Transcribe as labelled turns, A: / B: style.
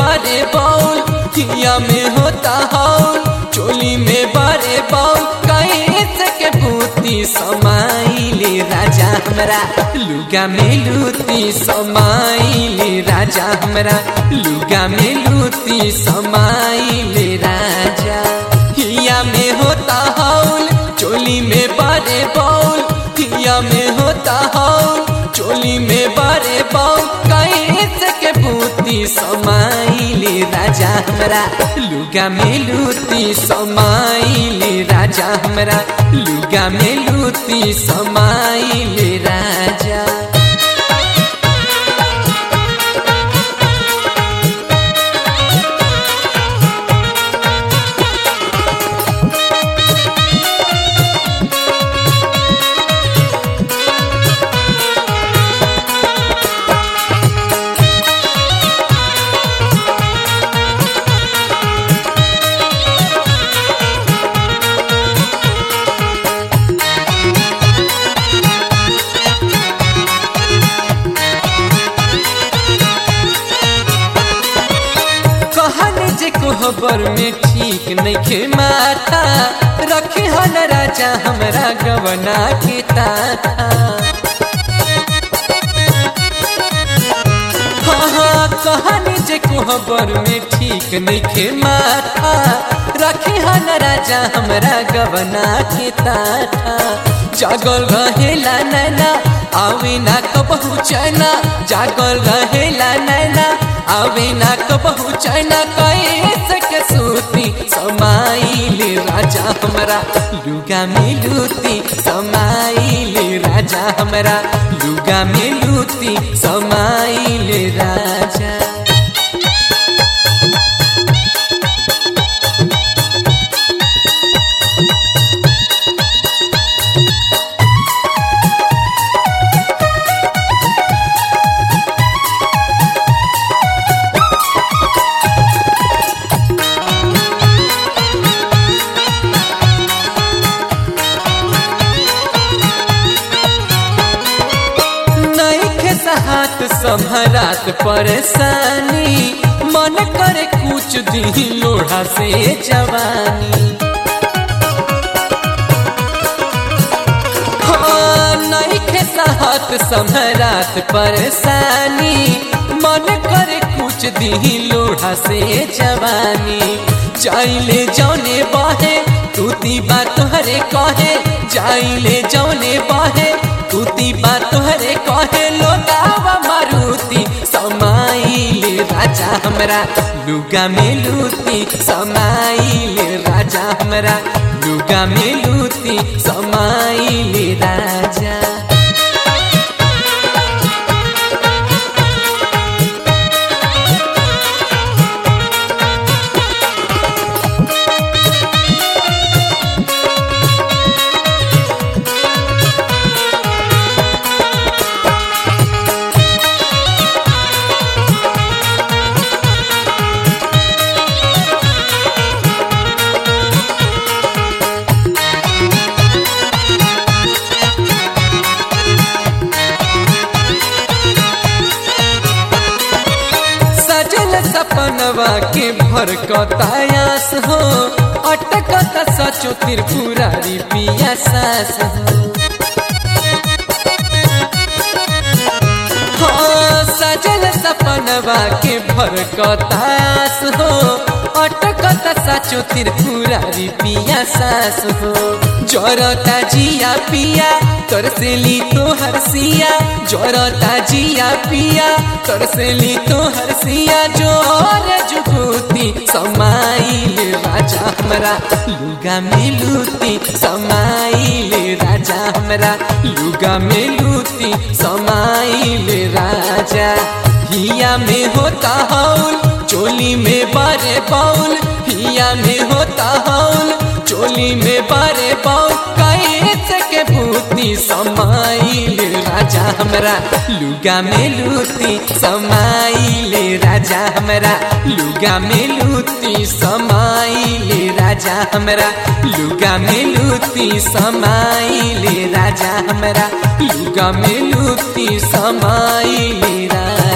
A: बारे बाउल हिया में होता हौल चोली में बारे बाउल कैसे के भूती समाइले राजा हमरा लुगा में लूती समाइले राजा हमरा लुगा में लूती समाइले राजा हिया में होता हौल चोली में बारे बाउल हिया में होता हौल चोली में बारे बाउल कैसे के भूती समाइले राजा हमरा लुगा में लूती समाइले राजा हमरा लुगा में लूती समाइले राजा कहन जे कोहबर में ठीक नइखे माथा रखे हन राजा हमरा गवना के ताता हाँ हाँ कहन जे कोहबर में ठीक नइखे माथा रखे हन राजा हमरा गवना के ताता जागल रहेला नैना आवे ना कबहू चैना जागल रहेला नैना आवे ना कबहू चैना कैसे के सूती समाइले राजा हमरा लुगा में लूती समाइले राजा हमरा लुगा में लूती समाइले राजा नइखे सहात सम्हरात परेशानी मन करे कुछ दी लोढ़ा से जवानी हाँ, नइखे सहात सम्हरात परेशानी मन करे कुछ दी लोढ़ा से जवानी जाइले जौने बहे तूती बात तोहरे कहे जाइले जौने बहे तूती बात तोहरे कहे लोगावा मारुति समाइले राजा हमरा लुगा में लूती समाइले राजा हमरा लुगा में लूती समाइले राजा सजल सपनवा के भर कतायास हो अटकत सचो त्रिपुरारी पिया सास हो हाँ, सजल सपनवा के भर कतायास हो अटकत सचो त्रिपुरारी पिया सास हो जरता जिया पिया तोर से ली तो हरसिया जरता जिया पिया तोर से ली तो हरसिया जोर जुगूती समाइले राजा हमरा लुगा में लूती समाइले राजा हमरा लुगा में लूती समाइले राजा हिया में होता हौल चोली में बारे बाउल हिया में होता हौल चोली में बारे बाउल कैसे के भूती समाइले राजा हमरा लुगा में लूती समाइले राजा हमरा लुगा में लूती समाइले राजा हमरा लुगा में लूती समाइले राजा हमरा लुगा में लूती समाइले राजा